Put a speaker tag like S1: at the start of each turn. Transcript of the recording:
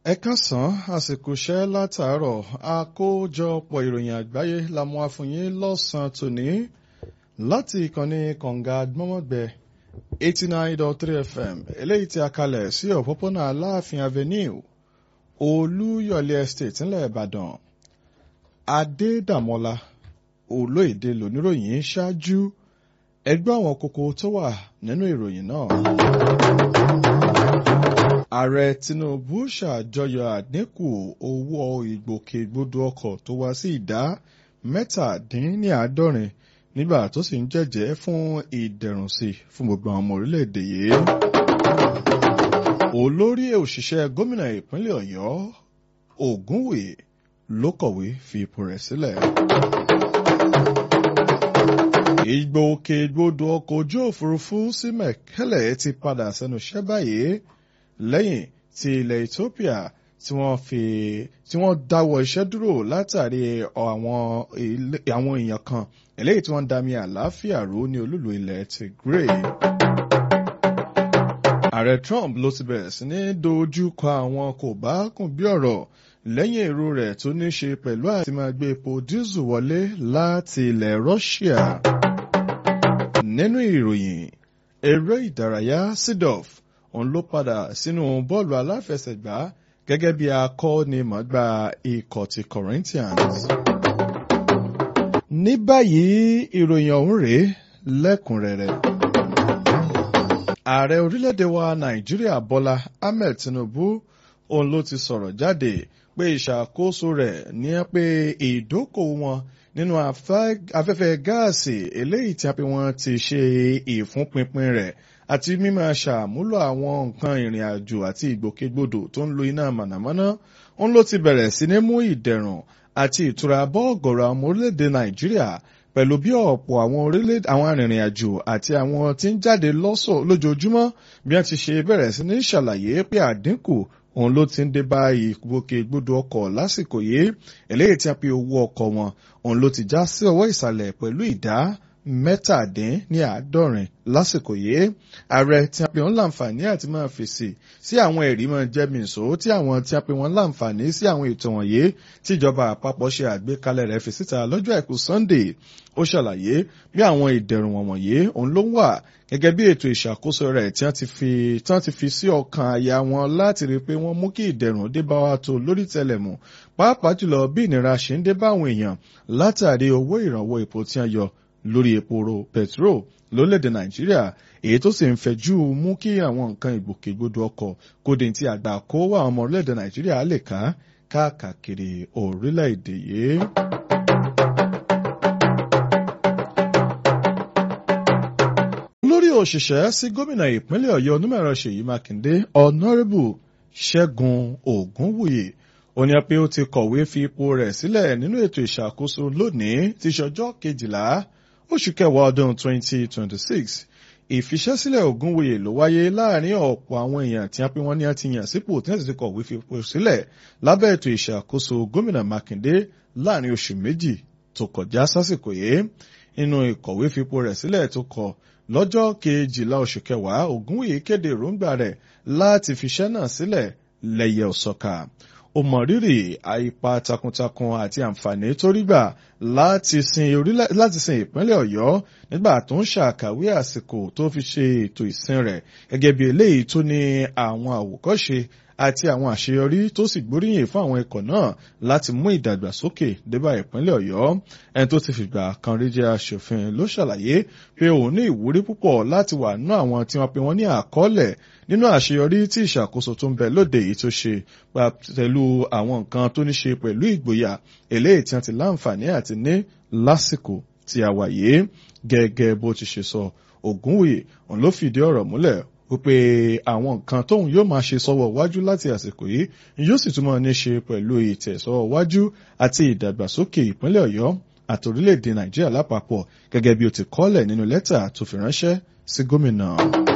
S1: ẹ káàsán àsìkò iṣẹ́ látàárọ̀ àkójọpọ̀ ìròyìn àgbáyé la mú wá fún yín lọ́sàn-án tòní láti ìkànnì kànga gbọ́mọ̀gbẹ́ eighty nine dot three fm eléyìí tí a kalẹ̀ sí òpópónà aláàfin avenue olúyọ̀lé estate ńlẹ̀ ìbàdàn adédàmọ́lá olóyèdè lóníròyìn ṣáájú ẹgbẹ́ àwọn kókó tó wà nínú ìròyìn náà ààrẹ tinubu ṣàjọyọ̀ àdínkù owó ìgbòkègbodò ọkọ̀ tó wá sí ìdá mẹ́tàdínníàádọ́rin nígbà tó sì ń jẹ́jẹ́ fún ìdẹ̀rùn sí fún gbogbo àwọn ọmọ orílẹ̀-èdè yìí. olórí òṣìṣẹ́ gómìnà ìpínlẹ̀ ọ̀yọ́ ògúnwùyí ló kọ̀wé fi ipò rẹ̀ sílẹ̀. ìgbòkègbodò ọkọ̀ ojú òfurufú sí mẹ̀kẹ́lẹ̀ ti padà sẹ́nu iṣẹ́ báyìí lẹ́yìn tí ilẹ̀ Ethiopia tí wọ́n fi tí wọ́n dáwọ́ iṣẹ́ dúró látàrí àwọn àwọn èèyàn kan eléyìí tí wọ́n ń dami àlàáfíà rú ní olúlu ilẹ̀ Tigray. Ààrẹ Trump ló ti bẹ̀rẹ̀ sí ní dojú kọ àwọn kò bá kùn bí ọ̀rọ̀ lẹ́yìn èrò rẹ̀ tó ní ṣe pẹ̀lú àti máa gbé epo dísù wọlé láti ilẹ̀ Russia. Nínú ìròyìn eré ìdárayá Sidoff òun ló padà sínú bọ́ọ̀lù aláfẹsẹ̀gbá gẹ́gẹ́ bí akọ́nimọ̀ọ́gbá ikọ̀ ti Corinthians. ní báyìí ìròyìn ọ̀hún rèé lẹ́kùnrẹ́rẹ́. ààrẹ orílẹ̀-èdè wa Nàìjíríà Bọ́lá Ahmed Tinubu òun ló ti sọ̀rọ̀ jáde pé ìṣàkóso rẹ̀ ní pé ìdókòwò wọn nínú afẹ́fẹ́ gáàsì eléyìí tí a pè wọ́n ti ṣe ìfúnpinpin rẹ̀ àti mímọ̀ ṣàmúlò àwọn nǹkan ìrìn àjò àti ìgbòkègbodò tó ń lo iná mànàmáná òun ló ti bẹ̀rẹ̀ sí ní mú ìdẹ̀rùn àti ìtura bọ́ ọ̀gọ̀rọ̀ àwọn orílẹ̀-èdè Nàìjíríà pẹ̀lú bí ọ̀pọ̀ àwọn orílẹ̀ àwọn arìnrìn àjò àti àwọn tí ń jáde lọ́sọ̀ lójoojúmọ́ bí wọ́n ti ṣe bẹ̀rẹ̀ sí ní ṣàlàyé pé àdínkù òun ló ti ń dé bá ìgbòkègbodò ọkọ̀ lásìkò yìí eléyìí tí a pe owó ọkọ̀ wọn òun ló ti já sí ọwọ́ ìsàlẹ̀ pẹ̀lú ìdá mẹ́tàdín ní àádọ́rin lásìkò yìí ààrẹ tí a pè wọ́n láǹfààní àti máa fèsì sí àwọn ẹ̀rí máa jẹ́ mìíṣó tí àwọn tí a pè wọ́n láǹfààní sí àwọn ètò wọ̀nyí tí ìjọba àpapọ̀ ṣe àgbékalẹ̀ rẹ̀ fi síta lọ́jọ́ àìkú Sunday ó ṣàlàyé bí àwọn ìdẹ̀rùn wọ̀nyí òun ló ń wà gẹ́gẹ́ bí ètò ìṣàkóso rẹ̀ tí wọ́n ti fi tí wọ́n ti fi sí ọkàn àyà wọn láti rí i pé wọ́n mú kí ìdẹ̀rùn dé bá wa tó lórí tẹlẹ̀mù pàápàá jùlọ bí ìnira ṣe ń dé bá àwọn èèyàn látàrí owó ìrànwọ́ epo tí wọ́n yọ lórí epo petro lórílẹ̀‐èdè nàìjíríà èyí tó sì ń fẹjú mú kí àwọn nǹkan ìgbòkègbodò ọkọ̀ kóde tí àgbà kó wà ọmọ orílẹ̀‐èdè nàìjíríà lè ká káàkiri orílẹ̀‐èdè yìí. olórí òṣìṣẹ́ sí gómìnà ìpínlẹ̀ ọ̀yọ́ onímọ̀ẹ̀rọ ṣèyí mákindé ọ̀nàrẹ́bù ṣẹ́gun ògúnwùyí ó ní pé ó ti kọ̀wé fi ipò rẹ̀ sílẹ̀ nínú ètò ìṣàkóso lónìí ti ṣọjọ́ kejìlá oṣù kẹwàá ọdún 2026 ìfiṣẹ́sílẹ̀ Ògúnwòye ló wáyé láàrin ọ̀pọ̀ àwọn èèyàn tí a pé wọ́n ní a ti yàn sípò tí wọ́n sì ti kọ̀wé fi ipò sílẹ̀ lábẹ́ ètò ìṣàkóso gómìnà Mákindé láàrin oṣù méjì tó kọjá sásìkò yìí nínú ìkọ̀wé fipò rẹ̀ sílẹ̀ tó kọ lọ́jọ́ kejìlá oṣù kẹwàá Ògúnwòye kéde èròǹgbà rẹ̀ láti fiṣẹ́ náà sílẹ̀ lẹ́yẹ òsọ̀ka ó mọ rírì àìpa takuntakun àti àǹfààní tó rí gbà láti sin orílẹ̀ láti sin ìpínlẹ̀ Ọ̀yọ́ nígbà tó ń ṣàkàwé àsìkò tó fi ṣe ètò ìsìn rẹ̀ gẹ́gẹ́ bí eléyìí tó ní àwọn àwòkọ́ṣe àti àwọn àṣeyọrí tó sì gbóríyìn fún àwọn ikọ̀ náà láti mú ìdàgbàsókè débà ìpínlẹ̀ Ọ̀yọ́ ẹni tó ti fìgbà kan rí jẹ́ aṣòfin ló ṣàlàyé pé òun ní ìwúrí púpọ̀ láti wà nínú àwọn tí wọ́n pe wọ́n ní àkọọ́lẹ̀ nínú àṣeyọrí tí ìṣàkóso tó ń bẹ lóde yìí tó ṣe pẹ̀lú àwọn nǹkan tó ní ṣe pẹ̀lú ìgboyà eléyìí tí wọ́n ti láǹfààní àti ní lásìkò tí a wà yìí gẹ́gẹ́ bó ti ṣe sọ Ògúnwùyí òun ló fìdí ọ̀rọ̀ múlẹ̀ wípé àwọn nǹkan tóun yóò máa ṣe sọ́wọ́ wájú láti àsìkò yìí yóò sì túmọ̀ ní ṣe pẹ̀lú ìtẹ̀sọ́wọ́ wájú àti ìdàgbàsókè ìpínlẹ̀ Ọ̀yọ́ àti orílẹ̀-èdè Nàìjíríà lápapọ̀ gẹ́gẹ́ bí ó ti kọ́lẹ̀ nínú lẹ́tà tó fi ránṣẹ́ sí gómìnà.